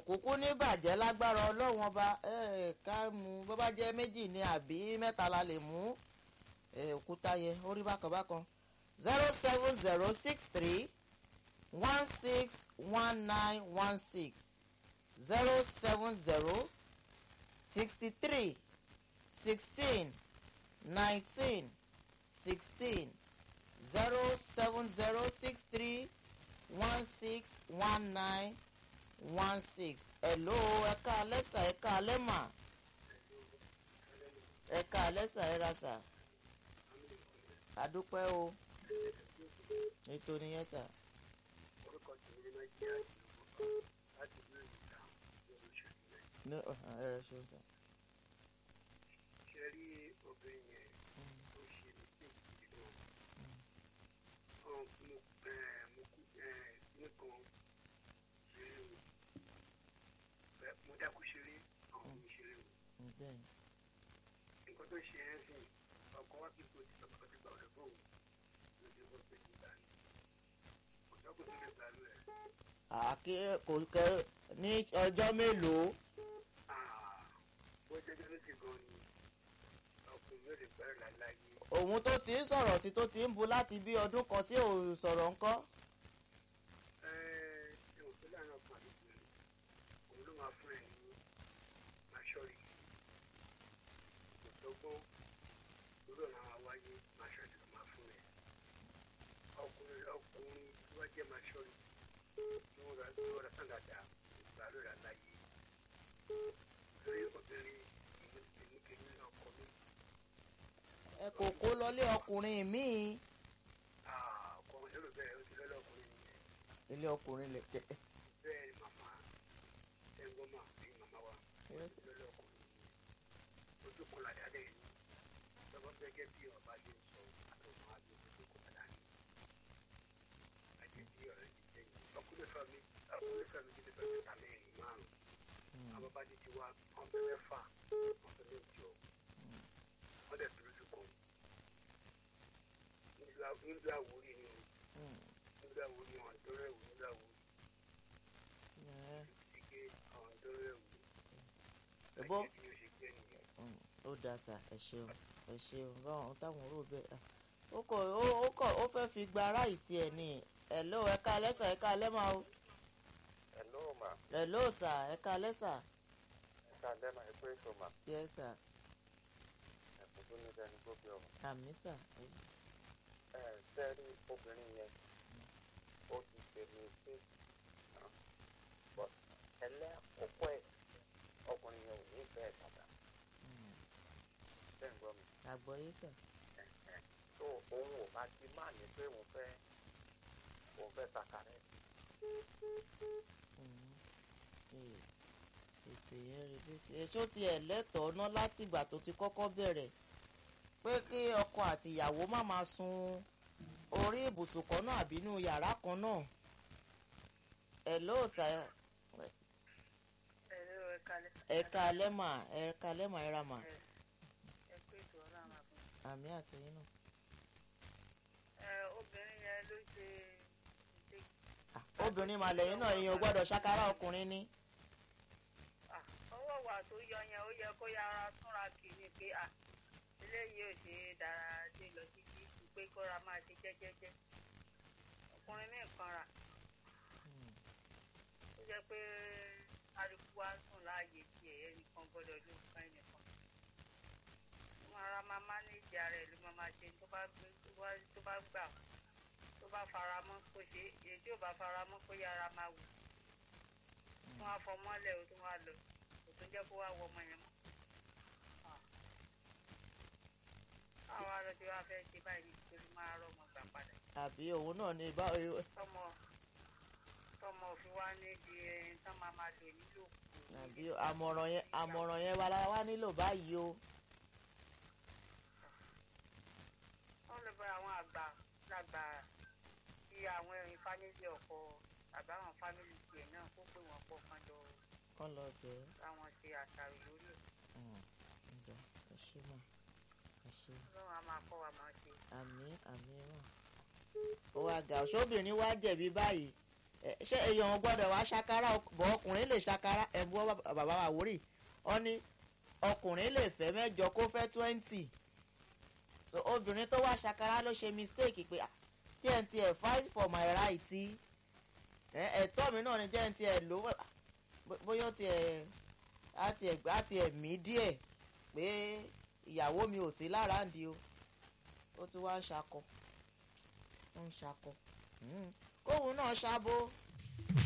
kúkú ní bàjẹ́ lágbára ọlọ́run ọba ká mú bó bá jẹ́ méjì ní àbí mẹ́ta la lè mú òkúta yẹn orí bákan bákan zero seven zero six three one six one nine one six zero seven zero sixty three sixteen nineteen sixteen zero seven zero six three one six one nine one six hello ẹ̀ka alẹ́sà ẹ̀ka alẹ́mà ẹ̀ka alẹ́sà ẹ̀ra sà àdúpẹ́ o ètò nìyẹn sà. orúkọ tèmi ni máa jẹ́ àdìgbò láti ìlú ìta lórí oṣù yẹn. ní ẹ̀rọ ṣeun sà. ṣe rí obìnrin yẹn tó ṣe ní kéèkì nínú ọ̀hún mo mo kú nìkan ṣeré o Bẹ́ẹ̀, mo dákú ṣeré àwọn mi ṣeré o bẹ́ẹ̀ni nǹkan tó ṣe ẹ́ sìn ọkọ wa kí n kò ti sọ pé ọtí gba ọ̀rẹ́ fóun lójú ọgbọ́n pé kí n gbà ní kò sọ́kùn tó lè gbà lú ẹ̀. àkè kò kẹ ní ọjọ́ mélòó bó jẹ́ jẹ́ lóṣì gan ni ọkùnrin yóò lè gbẹ́rẹ̀ láláyé. òun tó ti ń sọ̀rọ̀ sí tó ti ń bu láti bí ọdún kan tí ò sọ̀rọ̀ ńkọ́. ẹ ẹ ò fẹ́ láàrin ọkùnrin àti obìnrin òun ló máa fún ẹ ní maṣọ́rì kò sọ́gbọ́n lórí ọ̀nà àwọn wáyé maṣọ́rì ló máa fún ẹ ọkùnrin ọkùnrin tí wọ́n jẹ́ maṣọ́rì tí wọ́n rà tí wọ́n rà sàn dáadáa ìgbà ló rà láyé lórí obìnrin ìlú ìlú kìíní ọkọ mi ẹ kò kó lọlé ọkùnrin míì ọkọ mi lórí bẹ́ẹ̀ ó ti lọ́lọ́ ọkùnrin yẹn. ilé ọkùnrin lè jẹ. bẹ́ẹ̀ ni màmá ẹ̀gbọ́n mà ní màmá wa Yes. lọ́lọ́ ọkùnrin yìí ojú kan làdá lẹ́yìn lọ́wọ́ gẹ́gẹ́ bí ọba yìí ń sọ àtọ̀mọ́ àti ojú kan làdá ní àti bí ọ̀rẹ́ ti jẹ́ yìí ọkùnrin fẹ́ mi ọkùnrin fẹ́ mi ti fẹ́ mi ta mẹ́rin márùn-ún àwọn bá ti ti wá ọ̀bẹ mẹ́fà ọ̀bẹ mẹ́jọ wọ́n dẹ̀ dúró lóko nílùú àwòrán ni o nílùú àwòrán ni ọ̀dọ́ rẹ̀ wò nílùú àwòrán ike ọ̀dọ́ rẹ̀ wò ẹ̀bọ́ àti bí ó ṣe jẹ́ nìyẹn. ó da sà ẹ ṣeun ẹ ṣeun báwọn táwọn rò bẹ́ẹ̀ ah, ó kọ ó ó kọ ó fẹ́ fi gba ara ìtì ẹ̀ ní ẹ̀ló ẹ̀ka alẹ́sà ẹ̀ka alẹ́mà o Hello ma, ẹ̀ló sà ẹ̀ka alẹ́sà ẹ̀ka lẹ́mà ẹ̀kọ́ ètò ma, yẹ sà ẹ̀kọ́ tó ní sẹ́ni tó bí ọmọ. àmì sà Ẹ sẹ́rí obìnrin yẹn, ó ti ṣe ní ṣe but ẹlẹ́kọ̀ọ́kọ́ ẹ̀ ọkùnrin yẹn ò ní bẹ́ẹ̀ dàda. Bẹ́ẹ̀ ń gbọ́ mi. àgbọ̀yé sà Tó òun ò bá ti máa ní pé òun fẹ́ òun fẹ́ takarẹ̀. Mm. Ee, ètò yẹn rí bí ti èso tiẹ̀ lẹ́tọ̀ọ́ ná láti ìgbà tó ti kọ́kọ́ bẹ̀rẹ̀ pé kí ọkọ àti ìyàwó má máa sun orí ibùsùn kan náà àbí inú yàrá kan náà ẹ̀ló sà ẹ̀rọ ẹ̀kalẹ̀ ẹ̀ka lẹ́mà ẹ̀ka lẹ́mà ẹ̀ra mà ẹ̀kú ètò ọlọ́run àbọ̀. àmì àtẹ̀yìn náà. ẹ obìnrin yẹn ló ṣe ṣe Ah, obìnrin màlẹ́yìn náà èèyàn ò gbọ́dọ̀ ṣàkárà ọkùnrin ní. à, ọwọ́ wà tó yọ yẹn ó yẹ kó yára túnra kì í ni pé à eléyìí ò ṣe é dára dé lọ títí ju pé kóra máa ṣe jẹ́jẹ́jẹ́ ọkùnrin ní nǹkan rà ó jẹ́ pé kálukú wá sùn láàyè tiẹ̀ ẹnìkan gbọ́dọ̀ ló kan ẹnìkan ó máa ra máa mánéjì ara ẹ̀ ló máa máa ṣe tó bá gbé tó bá tó bá gbà tó bá fara mọ́ kó ṣe é èyí tí ò bá fara mọ́ kó yára máa wù tó wá fọmọ́lẹ̀ ó tún wá lọ kò tún jẹ́ kó wá wọ ọmọ yẹn mọ́. Ah. àwọn arọ tí wàá fẹ́ ṣe báyìí nítorí máa rọmọ gbà padà àbí òun náà ní bá tọmọ tọmọ òfin wá ní di ẹni tán máa máa lò nílò kù. àbí àmọ̀ràn yẹn àmọ̀ràn yẹn wa la wá nílò báyìí o. wọ́n lè bá àwọn àgbà lágbà bí àwọn ẹ̀rín fámìlì ọkọ tàbí àwọn fámìlì tiẹ̀ náà kó pè wọ́n pọ̀ kan jọ kán lọ bẹ́ẹ̀. káwọn ṣe àṣàrò lórí ẹ̀ ǹjẹ́ ẹ ṣe mà ẹ ṣe ọlọ́run á máa kọ́ wa máa ṣe. àmì àmì mà. ó wá ga ọ̀ṣọ́bìnrin wá jẹ̀bi báyìí ẹ, ṣé èèyàn gbọ́dọ̀ wá ṣakara ọk- bọ̀ ọkùnrin lè ṣakara ẹ̀bùn bàbá àwórì wọ́n ní ọkùnrin lè fẹ́ mẹ́jọ kó fẹ́ twenty so obìnrin tó wá ṣakara ló ṣe mistake pé ah jẹ́ n tiẹ̀ fight for my right ẹ, ẹ̀tọ́ mi náà ni jẹ́ n tiẹ̀ lò ó bó- bóyá ó tiẹ̀ á tiẹ̀ á tiẹ̀ mí díẹ̀ pé ìyàwó mi ò sí lára ń di o ó ti wá ń ṣakọ ó ń ṣakọ Mm. kóhun náà ṣàbò